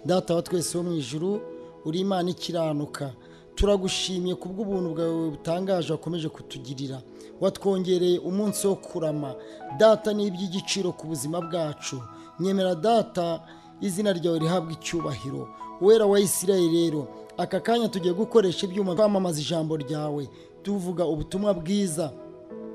data wa twese wo mu ijuru uri imana ikiranuka turagushimye ku bw'ubuntu bwawe butangaje wakomeje kutugirira watwongereye umunsi wo kurama data ni iby'igiciro ku buzima bwacu nyemera data izina ryawe rihabwa icyubahiro wera wa isirayeli rero aka kanya tugiye gukoresha ibyuma twamamaza ijambo ryawe tuvuga ubutumwa bwiza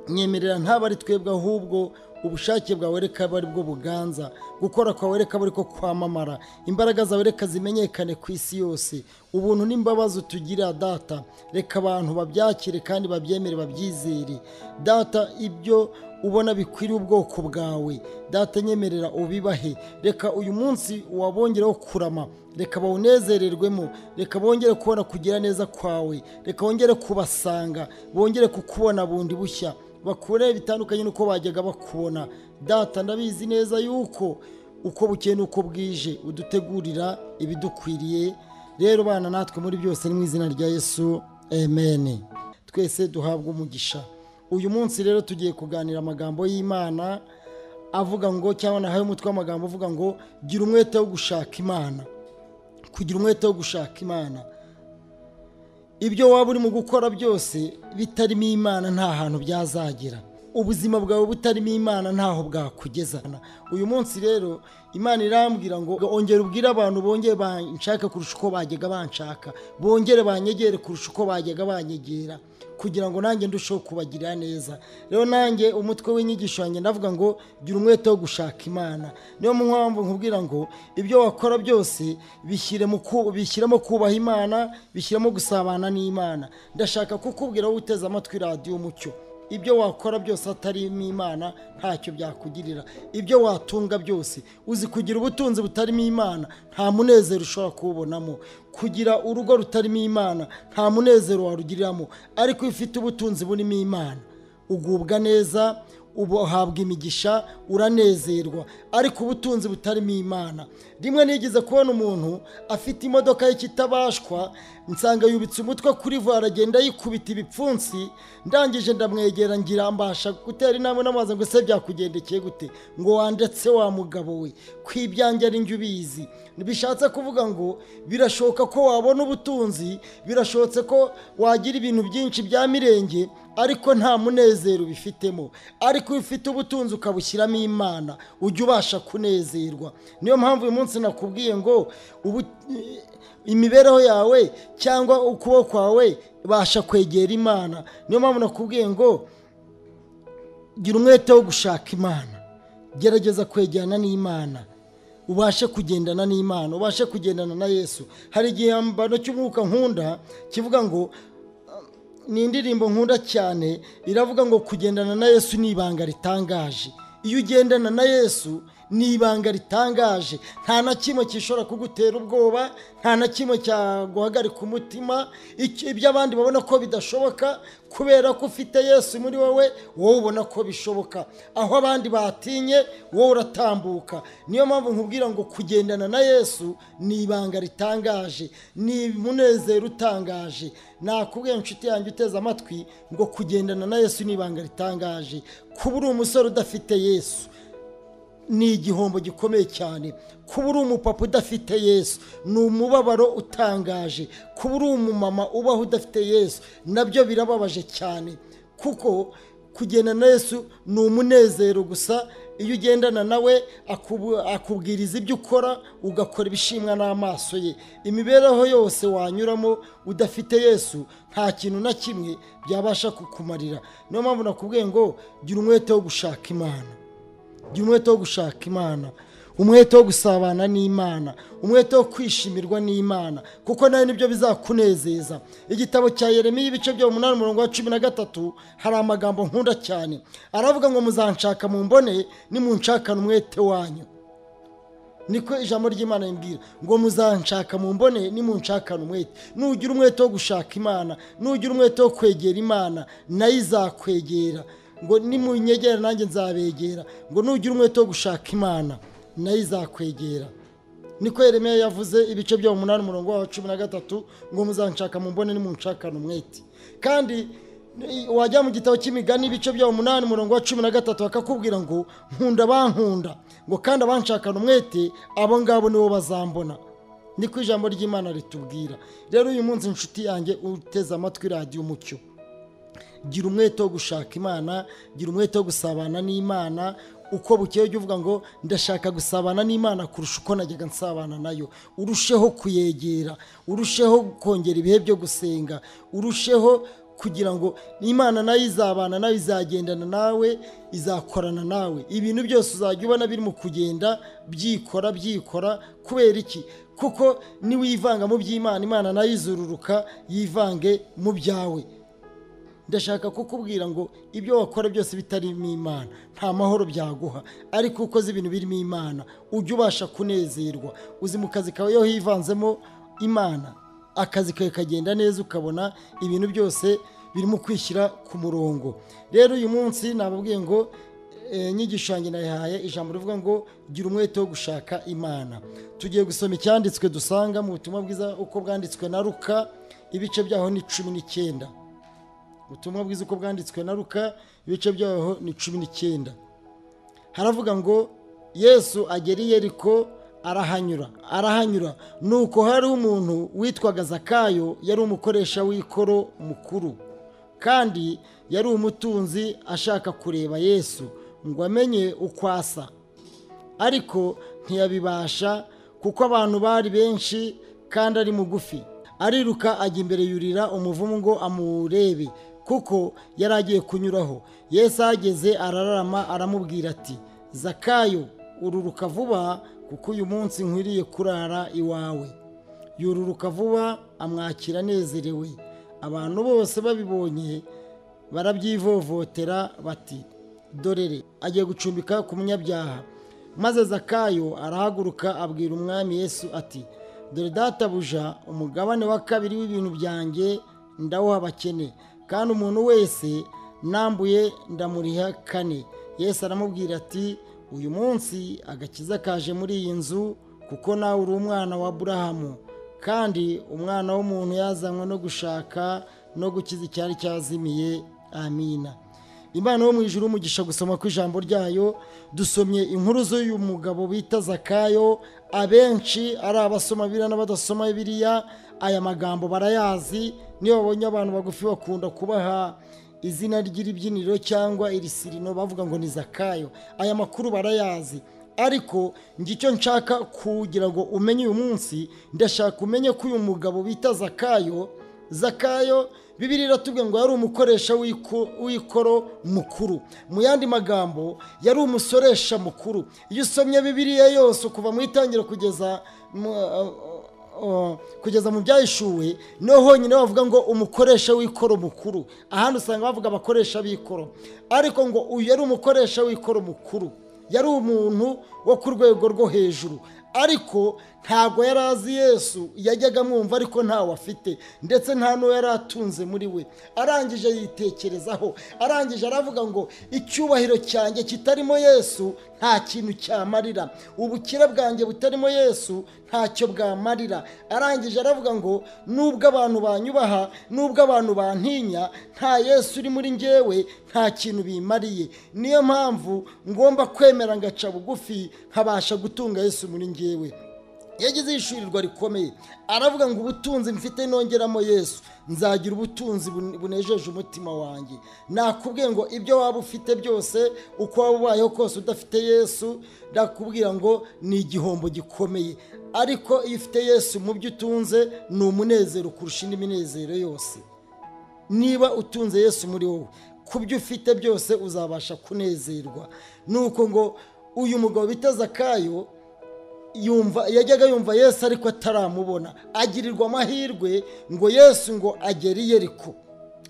nyemerera ntabe ari twebwe ahubwo ubushake bwawe reka abe ari bwo buganza gukora kwawe reka abe ari ko kwamamara imbaraga zawe reka zimenyekane ku isi yose ubuntu n'imbabazi utugirira data reka abantu babyakire kandi babyemere babyizere data ibyo ubona bikwiriye ubwoko bwawe data nyemerera ubibahe reka uyu munsi wabongereho kurama reka bawunezererwemo reka bongere kubona kugira neza kwawe reka wongere kubasanga bongere kukubona bundi bushya bakure bitandukanye n'uko bajyaga bakubona data ndabizi neza yuko uko bukeye n'uko bwije udutegurira ibidukwiriye rero bana natwe muri byose ni mu izina rya yesu amen twese duhabwa umugisha uyu munsi rero tugiye kuganira amagambo y'imana avuga ngo cyangwa nahaye umutwe w'amagambo uvuga ngo gira umwete wo gushaka imana kugira umwete wo gushaka imana ibyo waba urimo gukora byose bitarimo imana nta hantu byazagera ubuzima bwawe butarimo imana ntaho bwakugeza uyu munsi rero imana irambwira ngo ongera ubwire abantu bongere banshake kurusha uko bajyaga banshaka bongere banyegere kurusha uko bajyaga banyegera kugira ngo nanjye ndusheho kubagirira neza rero nanjye umutwe w'inyigisho wanjye ndavuga ngo gira umwete wo gushaka imana niyo mpamvu nkubwira ngo ibyo wakora byose bishyiremo kubaha imana bishyiremo gusabana n'imana ndashaka kukubwira wowe uteze amatwi radiyo umucyo ibyo wakora byose atarimo imana ntacyo byakugirira ibyo watunga byose uzi kugira ubutunzi butarimo imana nta munezero ushobora kuwubonamo kugira urugo rutarimo imana nta munezero warugiriramo ariko iyo ufite ubutunzi burimo imana ugubwa neza uhabwa imigisha uranezerwa ariko ubutunzi butarimo imana rimwe nigeze kubona umuntu afite imodoka y'ikitabashwa nsanga yubitse umutwe kuri vuba aragenda yikubita ibipfunsi ndangije ndamwegera ngira mbasha gutera inama n'amazi ngo se byakugendekeye gute ngo wandetse wa mugabo we ku ibyanjye ari njye ubizi bishatse kuvuga ngo birashoboka ko wabona ubutunzi birashobotse ko wagira ibintu byinshi bya mirenge ariko nta munezero ubifitemo ariko iyo ufite ubutunzi ukabushyiramo imana ujya ubasha kunezerwa niyo mpamvu uyu munsi nakubwiye ngo imibereho yawe cyangwa ukuboko kwawe basha kwegera imana niyo mpamvu nakubwiye ngo gira umwete wo gushaka imana gerageza kwegerana n'imana ubashe kugendana n'imana ubashe kugendana na yesu hari igihambano cy'umwuka nkunda kivuga ngo ni indirimbo nkunda cyane iravuga ngo kugendana na yesu ni ibanga ritangaje iyo ugendana na yesu ni ibanga ritangaje nta na kimwe gishobora kugutera ubwoba nta na kimwe cyaguhagarika umutima ibyo abandi babona ko bidashoboka kubera ko ufite yesu muri wowe wowe ubona ko bishoboka aho abandi batinye wowe uratambuka niyo mpamvu nkubwira ngo kugendana na yesu ni ibanga ritangaje ni umunezero utangaje nakubwiye inshuti yanjye uteze amatwi ngo kugendana na yesu ni ibanga ritangaje kuba uri umusore udafite yesu ni igihombo gikomeye cyane kuba uri umupapa udafite yesu ni umubabaro utangaje kuba uri umumama ubaho udafite yesu nabyo birababaje cyane kuko kugendana na yesu ni umunezero gusa iyo ugendana nawe akubwiriza ibyo ukora ugakora ibishimwa n'amaso ye imibereho yose wanyuramo udafite yesu nta kintu na kimwe byabasha kukumarira niyo mpamvu nakubwiye ngo gira umwete wo gushaka imana gira umwete wo gushaka imana umwete wo gusabana n'imana umwete wo kwishimirwa n'imana kuko nawe nibyo bizakunezeza igitabo cya Yeremiya ibice bya umunani umurongo wa cumi na gatatu hari amagambo nkunda cyane aravuga ngo muzanshaka mu mbone nimunshakane umwete wanyu niko ijambo ry'imana rimbwira ngo muzanshaka mu mbone nimunshakane umwete nugira umwete wo gushaka imana nugira umwete wo kwegera imana nayo izakwegera ngo nimunyegera nanjye nzabegera ngo nugira umwete wo gushaka imana nayo izakwegera niko Yeremiya yavuze ibice bya umunani umurongo wa cumi na gatatu ngo muzanshaka mu mbone nimunshakane umwete kandi wajya mu gitabo cy'imigani ibice bya umunani umurongo wa cumi na gatatu bakakubwira ngo nkunda bankunda ngo kandi abanshakana umwete abo ngabo nibo bazambona niko ijambo ry'imana ritubwira rero uyu munsi inshuti yanjye uteze amatwi radiyo umucyo gira umwete wo gushaka imana gira umwete wo gusabana n'imana uko bukeye ujya uvuga ngo ndashaka gusabana n'imana kurusha uko najyaga nsabana nayo urusheho kuyegera urusheho kongera ibihe byo gusenga urusheho kugira ngo imana nayo izabana nawe izagendana nawe izakorana nawe ibintu byose uzajya ubona birimo kugenda byikora byikora kubera iki kuko niwivanga mu by'imana imana nayo izururuka yivange mu byawe ndashaka kukubwira ngo ibyo wakora byose bitarimo imana nta mahoro byaguha ariko uko uzi ibintu birimo imana ujya ubasha kunezerwa uzi mu kazi kawe iyo hivanzemo imana akazi kawe kagenda neza ukabona ibintu byose birimo kwishyira ku murongo rero uyu munsi nababwiye ngo inyigisho yanjye nayihaye ijambo rivuga ngo gira umwete wo gushaka imana tugiye gusoma icyanditswe dusanga mu butumwa bwiza uko bwanditswe na ruka ibice byaho ni cumi n'icyenda ubutumwa bwiza uko bwanditswe na ruka ibice byaho ni cumi n'icyenda haravuga ngo yesu agera i yeriko arahanyura arahanyura nuko hari umuntu witwaga zakayo yari umukoresha w'ikoro mukuru kandi yari umutunzi ashaka kureba yesu ngo amenye uko asa ariko ntiyabibasha kuko abantu bari benshi kandi ari mugufi ariruka ajya imbere yurira umuvumu ngo amurebe kuko yari agiye kunyuraho yesu ahageze arararama aramubwira ati zakayo ururuka vuba kuko uyu munsi nkwiriye kurara iwawe yururuka vuba amwakira anezerewe abantu bose babibonye barabyivovotera bati dorere agiye gucumbika ku munyabyaha maze zakayo arahaguruka abwira umwami yesu ati dore databuja umugabane wa kabiri w'ibintu byanjye ndawuha abakene kandi umuntu wese nambuye ndamuriha kane yesu aramubwira ati uyu munsi agakiza kaje muri iyi nzu kuko nawe uri umwana wa aburahamu kandi umwana w'umuntu yazanywe no gushaka no gukiza icyari cyazimiye amina imana yo mu ijuru umugisha gusoma ku ijambo ryayo dusomye inkuru z'uyu mugabo bita zakayo abenshi ari abasoma biriya n'abadasoma biriya aya magambo barayazi niyo babonye abantu bagufi bakunda kubaha izina ry'iribyiniro cyangwa irisirino bavuga ngo ni zakayo aya makuru barayazi ariko ngicyo nshaka kugira ngo umenye uyu munsi ndashaka umenye ko uyu mugabo bita zakayo zakayo bibiri iratubwira ngo yari umukoresha w'ikoro mukuru mu yandi magambo yari umusoresha mukuru iyo usomye bibiriya yose kuva mu itangira kugeza kugeza mu byahishuwe niho honyine bavuga ngo umukoresha w'ikoro mukuru ahandi usanga bavuga abakoresha b'ikoro ariko ngo uyu yari umukoresha w'ikoro mukuru yari umuntu wo ku rwego rwo hejuru ariko ntabwo yari azi yesu yajyaga amwumva ariko ntawe afite ndetse nta n'uwo yari atunze muri we arangije yitekerezaho arangije aravuga ngo icyubahiro cyanjye kitarimo yesu nta kintu cyamarira ubukire bwanjye butarimo yesu ntacyo bwamarira arangije aravuga ngo nubwo abantu banyubaha nubwo abantu bantinya nta yesu uri muri ngewe nta kintu bimariye niyo mpamvu ngomba kwemera ngaca bugufi nkabasha gutunga yesu muri ngewe yagize yishyurirwa rikomeye aravuga ngo ubutunzi mfite nongeramo yesu nzagira ubutunzi bunejeje umutima wanjye nakubwiye ngo ibyo waba ufite byose uko waba ubayeho kose udafite yesu ndakubwira ngo ni igihombo gikomeye ariko iyo ufite yesu mu byo utunze ni umunezero kurusha indi minezero yose niba utunze yesu muri wowe ku byo ufite byose uzabasha kunezerwa ni uko ngo uyu mugabo bita zakayo yumva yajyaga yumva yesu ariko ataramubona agirirwa amahirwe ngo yesu ngo agere i yeriko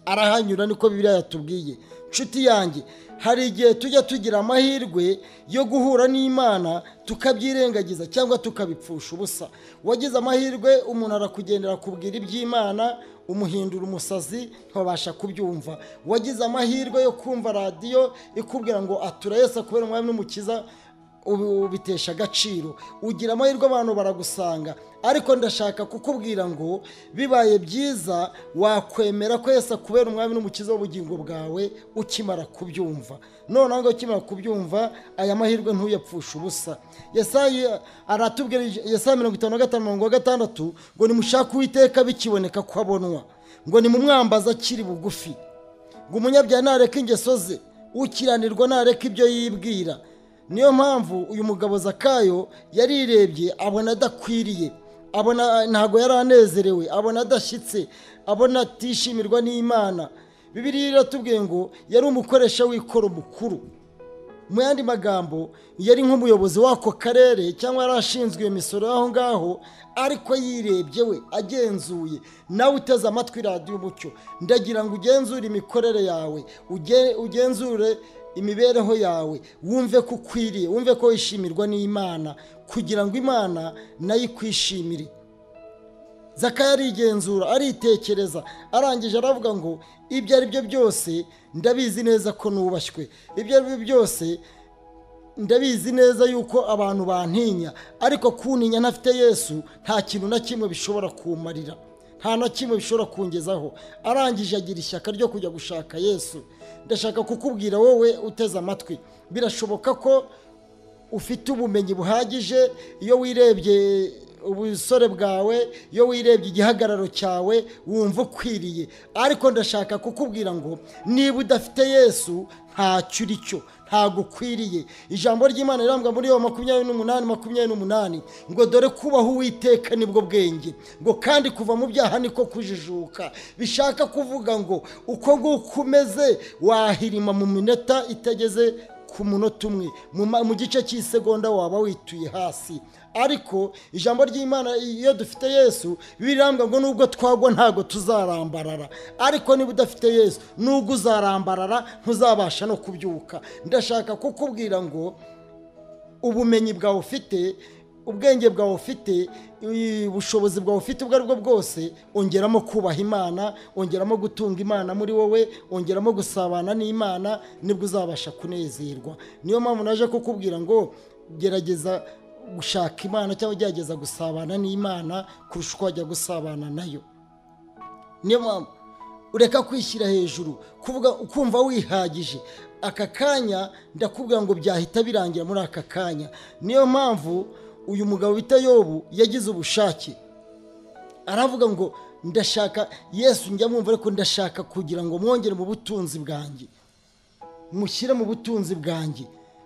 arahanyura niko bibiriya yatubwiye nshuti yanjye hari igihe tujya tugira amahirwe yo guhura n'imana tukabyirengagiza cyangwa tukabipfusha ubusa wagize amahirwe umuntu arakugendera akubwira iby'imana umuhindura umusazi ntiwabasha kubyumva wagize amahirwe yo kumva radiyo ikubwira ngo atura yesu kubera umwami n'umukiza ubu- ubitesha agaciro ugira amahirwe abantu baragusanga ariko ndashaka kukubwira ngo bibaye byiza wakwemera ko Yesu kubera umwami n'umukiza w'ubugingo bwawe ukimara kubyumva noneho ngo ukimara kubyumva aya mahirwe ntuyapfushe ubusa Yesaya aratubwira Yesaya mirongo itanu na gatanu mirongo gatandatu ngo nimushake uwiteka bikiboneka ko abonwa ngo nimumwambaze akiri bugufi ngo umunyabyaha nareka ingeso ze ukiranirwa nareka ibyo yibwira niyo mpamvu uyu mugabo zakayo yarirebye abona adakwiriye abona ntabwo yari anezerewe abona adashyitse abona atishimirwa n'imana bibiriya iratubwiye ngo yari umukoresha w'ikoro mukuru mu yandi magambo yari nk'umuyobozi w'ako karere cyangwa yari ashinzwe iyo misoro aho ngaho ariko yirebye we agenzuye nawe uteze amatwi radiyo umucyo ndagira ngo ugenzure imikorere yawe uge- ugenzure imibereho yawe wumve ko ukwiriye wumve ko wishimirwa n'imana kugira ngo imana nayo ikwishimire zaka yarigenzura aritekereza arangije aravuga ngo ibyo ari byo byose ndabizi neza ko nubashywe ibyo ari byo byose ndabizi neza yuko abantu bantinya ariko kuntinya ntafite yesu nta kintu na kimwe bishobora kumarira nta na kimwe bishobora kungezaho arangije agira ishyaka ryo kujya gushaka yesu ndashaka kukubwira wowe uteze amatwi birashoboka ko ufite ubumenyi buhagije iyo wirebye ubusore bwawe iyo wirebye igihagararo cyawe wumva ukwiriye ariko ndashaka kukubwira ngo niba udafite yesu ntacyo uri cyo ntabwo ukwiriye ijambo ry'imana rirambwa muri yo makumyabiri n'umunani makumyabiri n'umunani ngo dore kubaho uwiteka nibwo bwenge ngo kandi kuva mu byaha niko kujijuka bishaka kuvuga ngo uko nguko umeze wahirima mu minota itageze ku munota umwe mu ma- mu gice cy'isegonda waba wituye hasi ariko ijambo ry'imana iyo dufite yesu birambwa ngo nubwo twagwa ntabwo tuzarambarara ariko niba udafite yesu nubwo uzarambarara ntuzabasha no kubyuka ndashaka kukubwira ngo ubumenyi bwawe ufite ubwenge bwawe ufite i- ubushobozi bwawe ufite ubwo ari bwo bwose ongeramo kubaha imana ongeramo gutunga imana muri wowe ongeramo gusabana n'imana nibwo uzabasha kunezerwa niyo mpamvu naje kukubwira ngo gerageza gushaka imana cyangwa gerageza gusabana n'imana kurusha uko wajya gusabana nayo niyo mpamvu ureka kwishyira hejuru kuvuga ukumva wihagije aka kanya ndakubwira ngo byahita birangira muri aka kanya niyo mpamvu uyu mugabo bita yobu yagize ubushake aravuga ngo ndashaka yesu njya mwumva ariko ndashaka kugira ngo mwongere mu butunzi bwanjye mushyire mu butunzi bwanjye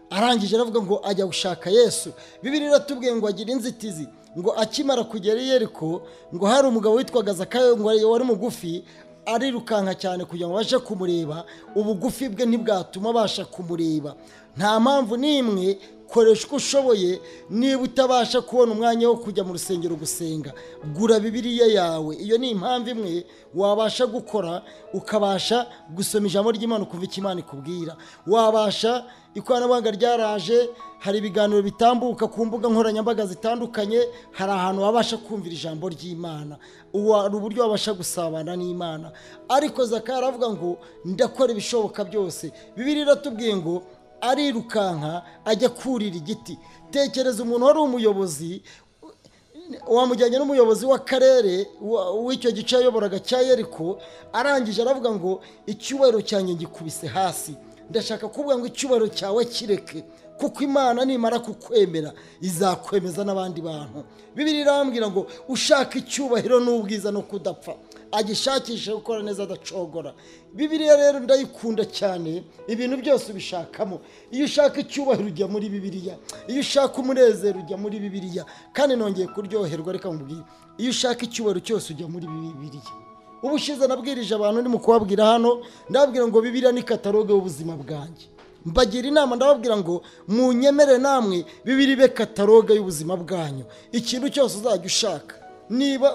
arangije aravuga ngo ajya gushaka yesu bibiri iratubwiye ngo agire inzitizi ngo akimara kugera i yeriko ngo hari umugabo witwaga zakayo ngo wari mugufi arirukanka cyane kugira ngo abashe kumureba ubugufi bwe ntibwatuma abasha kumureba nta mpamvu n'imwe koresha uko ushoboye niba utabasha kubona umwanya wo kujya mu rusengero gusenga gura bibiriya yawe iyo ni impamvu imwe wabasha gukora ukabasha gusoma ijambo ry'imana ukumva icyo imana ikubwira wabasha ikoranabuhanga ryaraje hari ibiganiro bitambuka ku mbuga nkoranyambaga zitandukanye hari ahantu wabasha kumvira ijambo ry'imana ubu hari uburyo wabasha gusabana n'imana ariko zaka aravuga ngo ndakora ibishoboka byose bibiri iratubwiye ngo arirukanka ajya kurira igiti tekereza umuntu wari umuyobozi wamujyanye n'umuyobozi w'akarere wa- w'icyo gice yayoboraga cya yeriko arangije aravuga ngo icyubahiro cyanjye ngikubise hasi ndashaka kuvuga ngo icyubahiro cyawe kireke kuko imana nimara kukwemera izakwemeza n'abandi bantu bibiri irambwira ngo ushaka icyubahiro n'ubwiza no kudapfa agishakishe gukora neza adacogora bibiriya rero ndayikunda cyane ibintu byose ubishakamo iyo ushaka icyubahiro ujya muri bibiriya iyo ushaka umunezero ujya muri bibiriya kandi nongeye kuryoherwa reka nkubwire iyo ushaka icyubahiro cyose ujya muri bibiriya ubushize nabwirije abantu ndimo kubabwira hano ndababwira ngo bibiriya ni kataloge y'ubuzima bwanjye mbagira inama ndababwira ngo munyemere namwe bibiri be kataloge y'ubuzima bwanyu ikintu cyose uzajya ushaka niba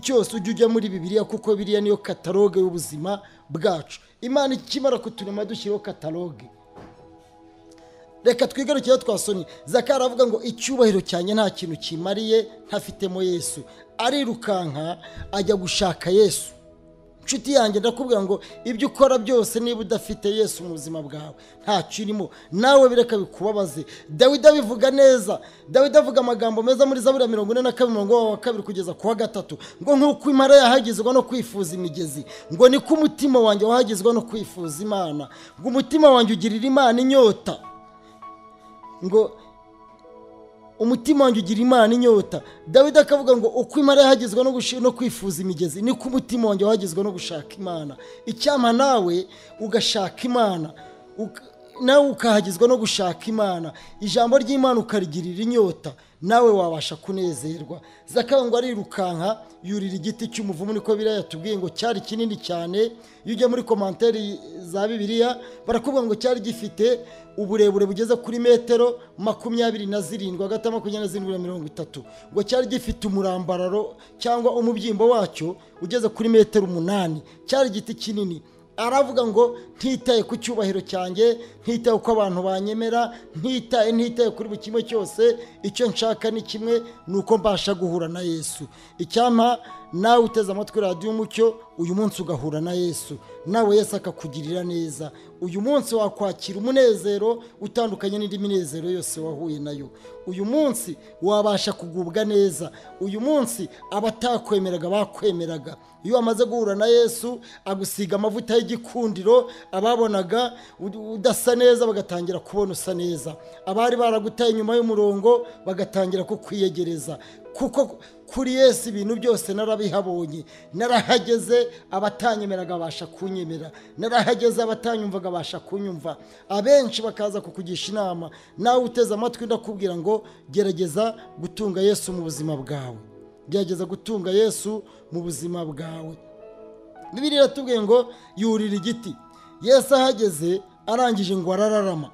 cyose ujya ujya muri bibiliya kuko biriya niyo kataloge y'ubuzima bwacu imana ikimara kuturema dushyiraho kataloge reka twigarukireho twasoni zaka aravuga ngo icyubahiro cyanjye nta kintu kimariye ntafitemo yesu arirukanka ajya gushaka yesu nshuti yanjye ndakubwira ngo ibyo ukora byose niba udafite yesu mu buzima bwawe ntacyo urimo nawe bireka bikubabaze dawidi abivuga neza dawidi avuga amagambo meza muri zaburi ya mirongo ine na kabiri umurongo wa kabiri kugeza ku wa gatatu ngo nk'uko impara yahagizwa no kwifuza imigezi ngo niko umutima wanjye wahagizwa no kwifuza imana ngo umutima wanjye ugirira imana inyota ngo umutima wanjye ugira imana inyota dawidi akavuga ngo uko imara yahagizwa no, gushi- no kwifuza imigezi niko umutima wanjye wahagizwa no gushaka imana icyama nawe ugashaka imana uka- nawe ukahagizwa no gushaka imana ijambo ry'imana ukarigirira inyota nawe wabasha kunezerwa zakayo ngo arirukanka yurira igiti cy'umuvumu niko biriya yatubwiye ngo cyari kinini cyane iyo ujya muri komanteri za bibiliya barakubwira ngo cyari gifite uburebure bugeze kuri metero makumyabiri na zirindwi hagati ya makumyabiri na zirindwi na mirongo itatu ngo cyari gifite umurambararo cyangwa umubyimbo wacyo ugeze kuri metero umunani cyari igiti kinini aravuga ngo ntitaye ku cyubahiro cyanjye ntitaye uko abantu banyemera ntitaye ntitaye kuri buri kimwe cyose icyo nshaka ni kimwe ni uko mbasha guhura na yesu icyampa nawe uteze amatwi radiyo umucyo uyu munsi ugahura na yesu nawe yesu akakugirira neza uyu munsi wakwakira umunezero utandukanye n'indi minezero yose wahuye nayo uyu munsi wabasha kugubwa neza uyu munsi abatakwemeraga bakwemeraga iyo wamaze guhura na yesu agusiga amavuta y'igikundiro ababonaga ud- udasa neza bagatangira kubona usa neza abari baragutaye inyuma y'umurongo bagatangira kukwiyegereza kuko kuri yesu ibintu byose narabihabonye narahageze abatanyemeraga abasha kunyemera narahageze abatanyumvaga abasha kunyumva abenshi bakaza kukugisha inama nawe uteze amatwi ndakubwira ngo gerageza gutunga yesu mu buzima bwawe gerageza gutunga yesu mu buzima bwawe bibiri iratubwiye ngo yurira igiti yesu ahageze arangije ngo arararama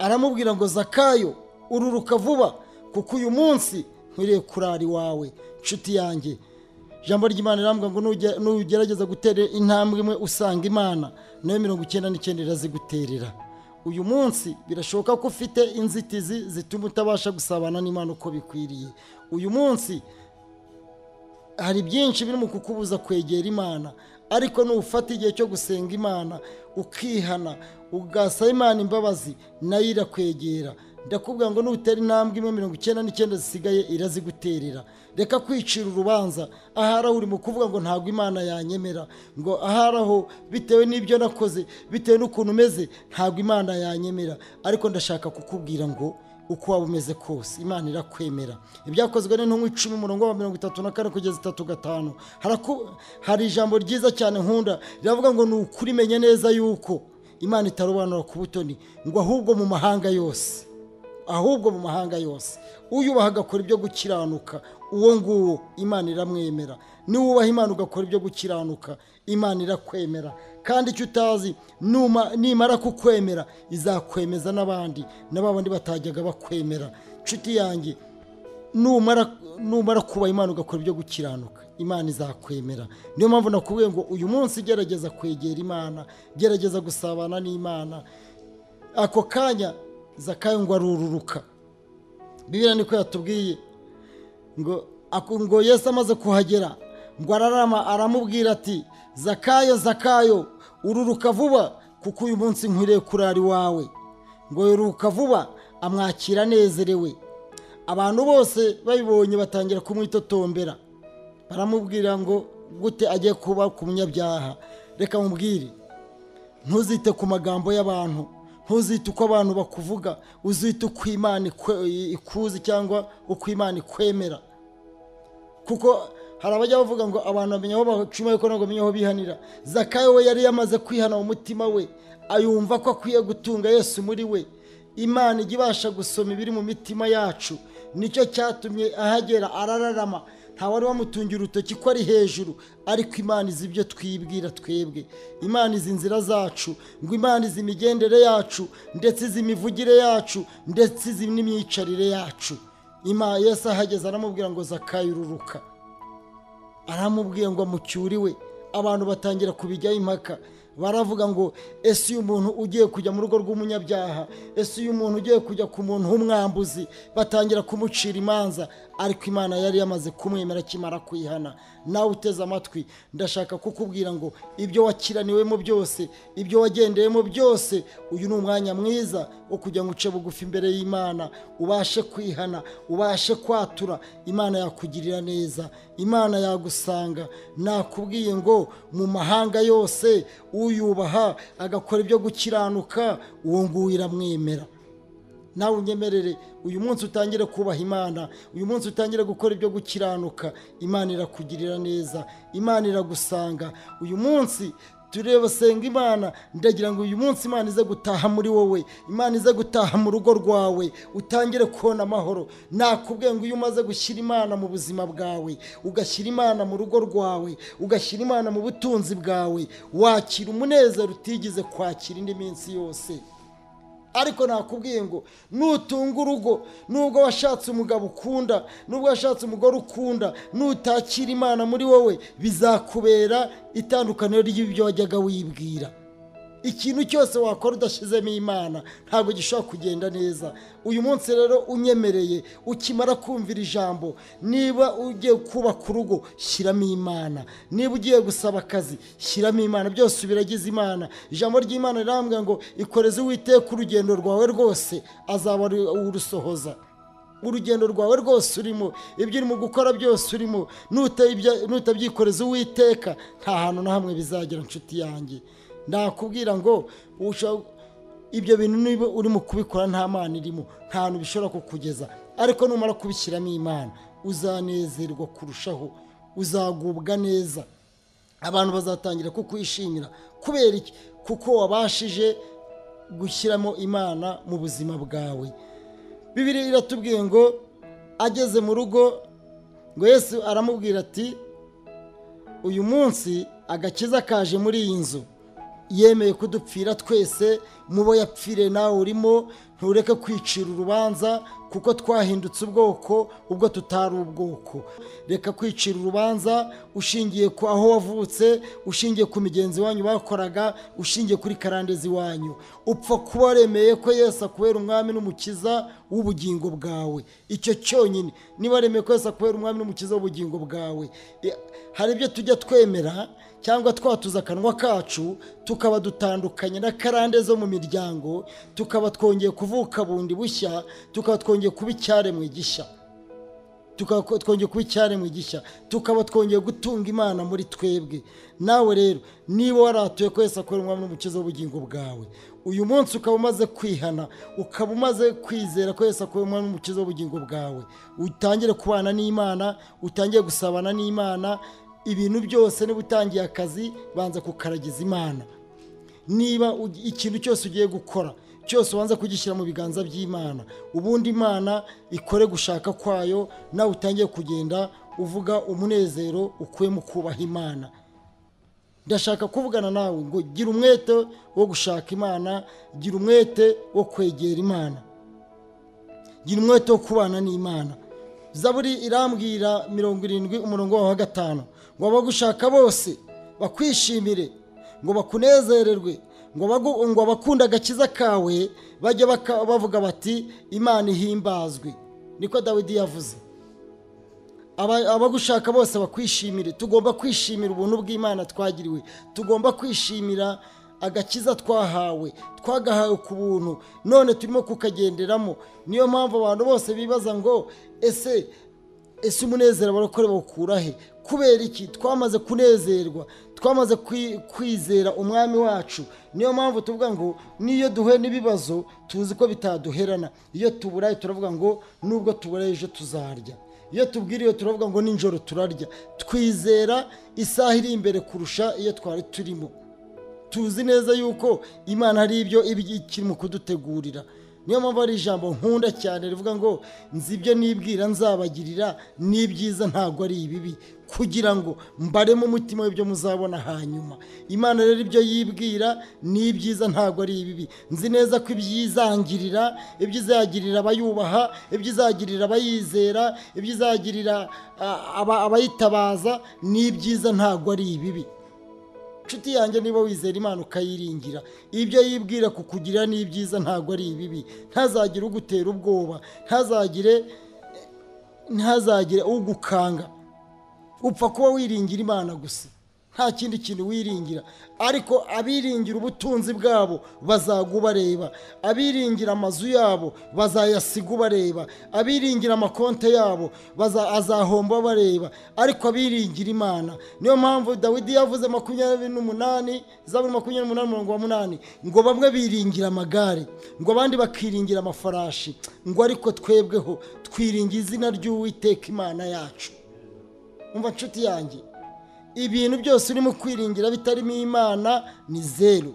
aramubwira ngo zakayo ururuka vuba kuko uyu munsi nkwiriye kurara iwawe nshuti yanjye ijambo ry'imana rirambwira ngo nujya- nugerageza gutera intambwe imwe usanga imana nayo mirongo icyenda n'icyenda iraziguterera uyu munsi birashoboka ko ufite inzitizi zituma utabasha gusabana n'imana uko bikwiriye uyu munsi hari byinshi biri mu kukubuza kwegera imana ariko nufata igihe cyo gusenga imana ukihana ugasaba imana imbabazi nayo irakwegera ndakubwira ngo nutera intambwe imwe mirongo icyenda n'icyenda zisigaye iraziguterera reka kwicira urubanza ahari aho uri mu kuvuga ngo ntabwo imana yanyemera ngo ahari aho bitewe n'ibyo nakoze bitewe n'ukuntu umeze ntabwo imana yanyemera ariko ndashaka kukubwira ngo uko waba umeze kose imana irakwemera ibyakozwe n'intumwa icumi umurongo wa mirongo itatu na kane kugeza itatu gatanu Haraku- hari ijambo ryiza cyane nkunda riravuga ngo ni ukuri menya neza yuko imana itarobanura ku butoni ngo ahubwo mu mahanga yose ahubwo mu mahanga yose uyubaha agakora ibyo gukiranuka uwo nguwo imana iramwemera niwubaha imana ugakora ibyo gukiranuka imana irakwemera kandi icyo utazi numa- nimara kukwemera izakwemeza n'abandi na ba bandi batajyaga bakwemera nshuti yanjye numara numara kuba imana ugakora ibyo gukiranuka imana izakwemera niyo mpamvu nakubwiye ngo uyu munsi gerageza kwegera imana gerageza gusabana n'imana ako kanya zakayo ngo arururuka bibiriya niko yatubwiye ngo aku- ngo yesu amaze kuhagera ngo ararama aramubwira ati zakayo zakayo ururuka vuba kuko uyu munsi nkwiriye kurara iwawe ngo ururuka vuba amwakira anezerewe abantu bose babibonye batangira kumwitotombera baramubwira ngo gute agiye kuba ku munyabyaha reka mubwire ntuzite ku magambo y'abantu ntuzite uko abantu bakuvuga uzite uko imana ikwe- ikuzi cyangwa uko imana ikwemera kuko hari abajya bavuga ngo abantu bamenya aho bacuma ariko ntabwo bamenya aho bihanira zakayo we yari yamaze kwihana mu mutima we ayumva ko akwiye gutunga yesu muri we imana ijya ibasha gusoma ibiri mu mitima yacu nicyo cyatumye ahagera arararama nta wari wamutungira urutoki ko ari hejuru ariko imana izi ibyo twibwira twebwe imana izi inzira zacu ngo imana izi imigendere yacu ndetse izi imivugire yacu ndetse izi n'imyicarire yacu Ima Yesu ahageze aramubwira ngo zakayo ururuka aramubwiye ngo amucyure iwe abantu batangira kubijyaho impaka baravuga ngo ese uyu muntu ugiye kujya mu rugo rw'umunyabyaha ese uyu muntu ugiye kujya ku muntu w'umwambuzi batangira kumucira imanza ariko imana yari yamaze kumwemera akimara kwihana nawe uteze amatwi ndashaka kukubwira ngo ibyo wakiraniwemo byose ibyo wagendeyemo byose uyu ni umwanya mwiza wo kugira ngo uce bugufi imbere y'imana ubashe kwihana ubashe kwatura imana yakugirira neza imana yagusanga nakubwiye ngo mu mahanga yose uyubaha agakora ibyo gukiranuka uwo nguwo iramwemera nawe unyemerere uyu munsi utangire kubaha imana uyu munsi utangire gukora ibyo gukiranuka imana irakugirira neza imana iragusanga uyu munsi tureba senga imana ndagira ngo uyu munsi imana ize gutaha muri wowe imana ize gutaha mu rugo rwawe utangire kubona amahoro nakubwiye ngo iyo umaze gushyira imana mu buzima bwawe ugashyira imana mu rugo rwawe ugashyira imana mu butunzi bwawe wakira umunezero utigeze kwakira indi minsi yose ariko nakubwiye ngo nutunga urugo nubwo washatse umugabo ukunda nubwo washatse umugore ukunda nutakira imana muri wowe bizakubera itandukaniro ry'ibyo wajyaga wibwira ikintu cyose wakora udashyizemo imana ntabwo gishobora kugenda neza uyu munsi rero unyemereye ukimara kumvira ijambo niba ugiye kubaka urugo shyiramo imana niba ugiye gusaba akazi shyiramo imana byose ubiragize imana ijambo ry'imana rirambwira ngo ikoreze uwiteka urugendo rwawe rwose azaba urusohoza urugendo rwawe rwose urimo ibyo urimo gukora byose urimo nutabyikoreza uwiteka nta hantu na hamwe bizagera inshuti yanjye ndakubwira ngo ibyo bintu niba urimo kubikora nta mana irimo nta hantu bishobora kukugeza ariko numara kubishyiramo imana uzanezerwa kurushaho uzagubwa neza abantu bazatangira kukwishimira kubera iki kuko wabashije gushyiramo imana mu buzima bwawe bibiri iratubwiye ngo ageze mu rugo ngo yesu aramubwira ati uyu munsi agakiza kaje muri iyi nzu yemeye kudupfira twese mubo yapfire nawe urimo ntureke kwicira urubanza kuko twahindutse ubwoko ubwo tutari ubwoko reka kwicira urubanza ushingiye ku aho wavutse ushingiye ku migenzi wanyu bakoraga ushingiye kuri karandezi wanyu upfa kuba waremeye ko Yesu akubera umwami n'umukiza w'ubugingo bwawe icyo cyonyine niba remeye ko Yesu akubera umwami n'umukiza w'ubugingo bwawe hari ibyo tujya twemera cyangwa twatuza akanwa kacu tukaba dutandukanye na karande zo mu miryango tukaba twongeye kuvuka bundi bushya tukaba twongeye kuba icyaremwe gishya tukaba twongeye kuba icyaremwe gishya tukaba twongeye gutunga imana muri twebwe nawe rero niba waratuye ko Yesu akorera umwami n'umukiza w'ubugingo bwawe uyu munsi ukaba umaze kwihana ukaba umaze kwizera ko Yesu akorera umwami n'umukiza w'ubugingo bwawe utangire kubana n'imana utangire gusabana n'imana ibintu byose niba utangiye akazi banza kukaragiza imana niba ikintu cyose ugiye gukora cyose ubanza kugishyira mu biganza by'imana ubundi imana ikore gushaka kwayo nawe utangiye kugenda uvuga umunezero ukuye mu kubaha imana ndashaka kuvugana nawe ngo gira umwete wo gushaka imana gira umwete wo kwegera imana gira umwete wo kubana n'imana zaburi irambwira mirongo irindwi umurongo wawe wa gatanu ngo abagushaka bose bakwishimire ngo bakunezererwe ngo abakunde agakiza kawe bajye bavuga bati imana ihimbazwe niko dawidi yavuze abagushaka bose bakwishimire tugomba kwishimira ubuntu bw'imana twagiriwe tugomba kwishimira agakiza twahawe twagahawe ku buntu none turimo kukagenderamo niyo mpamvu abantu bose bibaza ngo ese ese umunezero barakore bawukura he kubera iki twamaze kunezerwa twamaze kwizera umwami wacu niyo mpamvu tuvuga ngo n'iyo duhuye n'ibibazo tuzi ko bitaduherana iyo tuburaye turavuga ngo nubwo tuburaye ejo tuzarya iyo tubwiriwe turavuga ngo nijoro turarya twizera isaha iri imbere kurusha iyo twari turimo tuzi neza yuko imana hari ibyo ikiri mu kudutegurira niyo mpamvu ari ijambo nkunda cyane rivuga ngo nzi ibyo nibwira nzabagirira n'ibyiza ntabwo ari ibibi kugira ngo mbaremo umutima w'ibyo muzabona hanyuma imana rero ibyo yibwira ni ibyiza ntabwo ari ibibi nzi neza ko ibyizangirira ibyo izagirira abayubaha ibyo izagirira abayizera ibyo izagirira abayitabaza ni ibyiza ntabwo ari ibibi nshuti yanjye niba wizera imana ukayiringira ibyo yibwira kukugirira ni ibyiza ntabwo ari ibibi ntazagire ugutera ubwoba ntazagire ntazagire ugukanga upfa kuba wiringira imana gusa nta kindi kintu wiringira ariko abiringira ubutunzi bwabo bazaga ubareba abiringira amazu yabo bazayasiga ubareba abiringira amakonte yabo baza- azahomba bareba ariko abiringira imana niyo mpamvu dawidi yavuze makumyabiri n'umunani zaburi makumyabiri n'umunani murongo wa munani ngo bamwe biringira amagare ngo abandi bakiringira amafarashi ngo ariko twebweho twiringira izina ry'uwiteka imana yacu umva nshuti yanjye ibintu byose urimo kwiringira bitarimo imana ni zeru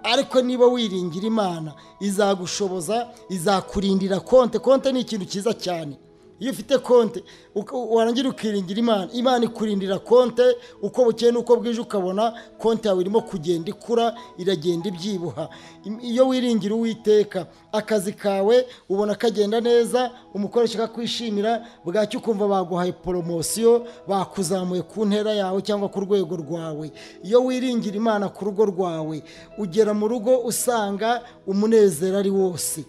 ariko niba wiringira imana izagushoboza izakurindira konte konte ni ikintu cyiza cyane iyo ufite konte uka- warangira ukiringira imana imana ikurindira konte uko bukeye n'uko bwije ukabona konte yawe irimo kugenda ikura iragenda ibyibuha Im- iyo wiringira uwiteka akazi kawe ubona kagenda neza umukoresha akakwishimira bwacyo ukumva baguhaye poromosiyo bakuzamuye ku ntera yawe cyangwa ku rwego rwawe iyo wiringira imana ku rugo rwawe ugera mu rugo usanga umunezero ari wose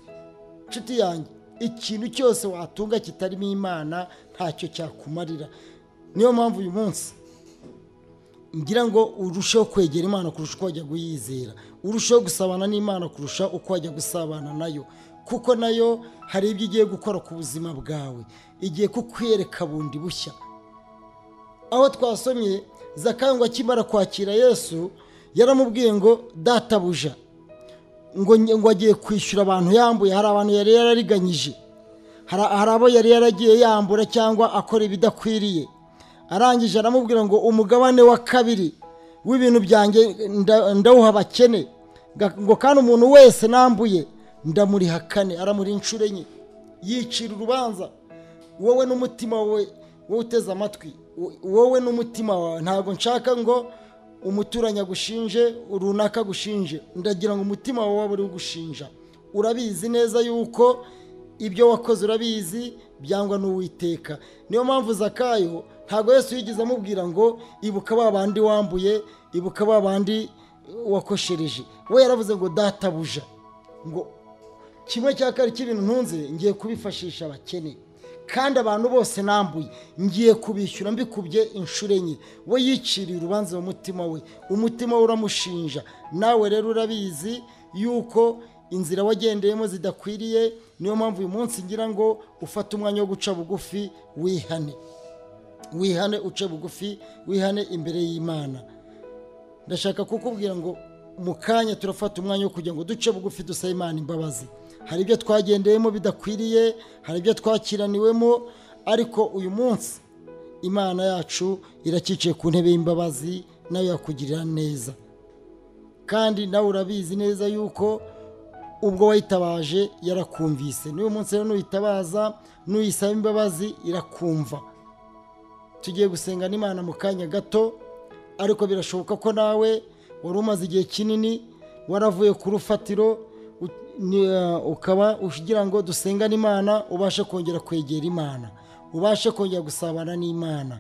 nshuti yanjye ikintu cyose watunga kitarimo imana ntacyo cyakumarira niyo mpamvu uyu munsi ngira ngo urusheho kwegera imana kurusha uko wajya kuyizera urusheho gusabana n'imana kurusha uko wajya gusabana nayo kuko nayo hari ibyo igiye gukora ku buzima bwawe igiye kukwereka bundi bushya aho twasomye zakayo ngo akimara kwakira yesu yaramubwiye ngo databuja ngo nge- ngo agiye kwishyura abantu yambuye hari abantu yari yarariganyije hari hari abo yari yaragiye yambura cyangwa akora ibidakwiriye arangije aramubwira ngo umugabane wa kabiri w'ibintu byanjye nda- ndawuha abakene Ga- ngo kandi umuntu wese nambuye ndamuriha kane aramuri inshuro enye yicira urubanza wowe n'umutima wawe wowe uteze amatwi wo- wowe n'umutima wawe ntabwo nshaka ngo umuturanyi agushinje runaka agushinje ndagira ngo umutima wawe waba uri ugushinja urabizi neza yuko ibyo wakoze urabizi byangwa n'uwiteka niyo mpamvu zakayo ntabwo yesu yigeze amubwira ngo ibuka ba bandi wambuye ibuka ba bandi wakoshereje we yaravuze ngo databuja ngo kimwe cya kabiri cy'ibintu ntunze ngiye kubifashisha abakene kandi abantu bose nambuye ngiye kubishyura mbikubye inshuro enye we yiciriye urubanza mu mutima we umutima we uramushinja nawe rero urabizi yuko inzira wagendeyemo zidakwiriye niyo mpamvu uyu munsi ngira ngo ufate umwanya wo guca bugufi wihane wihane uce bugufi wihane imbere y'imana ndashaka kukubwira ngo mu kanya turafata umwanya wo kugira ngo duce bugufi dusabe imana imbabazi hari ibyo twagendeyemo bidakwiriye hari ibyo twakiraniwemo ariko uyu munsi imana yacu iracyiciye ku ntebe y'imbabazi nayo yakugirira neza kandi nawe urabizi neza yuko ubwo wayitabaje yarakumvise n'uyu munsi rero nuyitabaza nuyisaba imbabazi irakumva tugiye gusenga n'imana mu kanya gato ariko birashoboka ko nawe wari umaze igihe kinini waravuye ku rufatiro u- ni- eh, ukaba ugira ngo dusengane imana ubashe kongera kwegera imana ubashe kongera gusabana n'imana